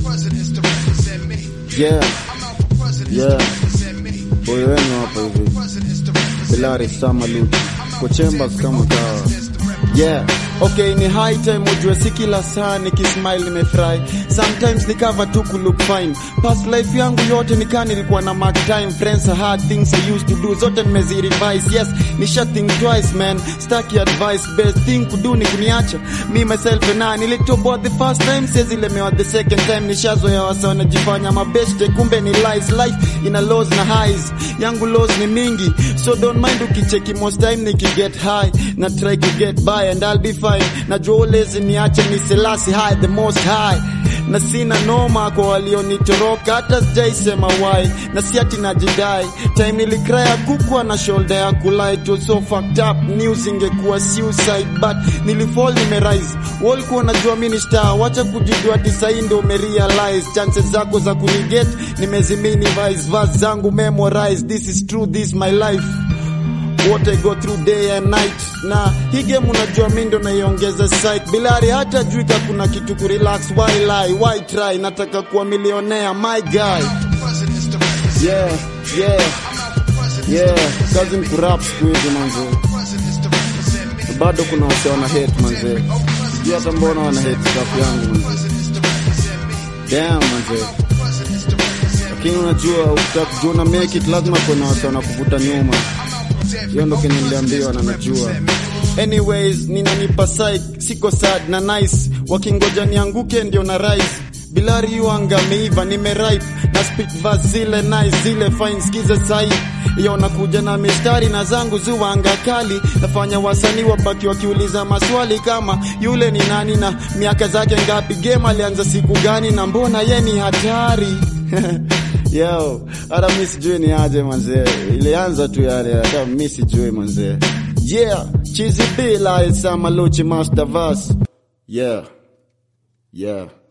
Yeah. Yeah. Boy wenu hapa hivi. Bilari Sama Luti. Kochemba kama kawa. Yeah. Okay, ni high time ujue si kila saa nikismile nimefurahi. Sometimes ni cover tu ku look fine. Past life yangu yote nikaa nilikuwa na mark time. Friends are hard things I used to do. Zote nimezirevise. Yes, nisha think twice man. Staki advice. Best thing kudu ni kuniacha. Me myself and I nilitoboa the first time. Siwezi lemewa the second time. Nishazoea wasa wanajifanya mabeste. Kumbe ni lies. Life ina lows na highs. Yangu lows ni mingi. So don't mind ukicheki most time nikiget high. Na try to get by and I'll be fine. Najua ulezi niache ni selasi high the most high. Na sina noma kwa walionitoroka hata sijaisema why. Na si ati najidai. Time nilikraya kukwa na shoulder ya kulai. It was so fucked up. News ingekuwa suicide but nilifall nimerise. Walikuwa najua mimi ni star. Wacha kujijua tisai ndo umerealize. Chances zako za kuniget nimezimini vice verse zangu memorize. This is true, this is my life what I go through day and night. Na hii game unajua mimi ndo naiongeza psych. Bilari hata jui ka kuna kitu ku relax. Why lie? Why try? Nataka kuwa millionaire, my guy. Yeah, yeah, yeah. Kazi ni kurap siku hizi manze. Bado kuna wase wana hate manze. Sijui hata mbona wana hate rap yangu manze. Damn manze. Lakini unajua ukitaka kujua una make it lazima kuna wase wanakuvuta nyuma hiyo ndo kenye niliambiwa na najua anyways ninanipa psych siko sad na nice wakingoja nianguke ndio na rise bilari hiyo angameiva nimeripe na speak verse zile nice zile fine skiza sai iyo nakuja na mistari na zangu ziwanga kali nafanya wasanii wabaki wakiuliza maswali kama yule ni nani na miaka zake ngapi game alianza siku gani na mbona ye ni hatari Yo, hata mi sijui ni aje manzee, ilianza tu yale, hata mi sijui manzee. Yeah, Chizi B la Sama Luchi Master Verse. Yeah, yeah.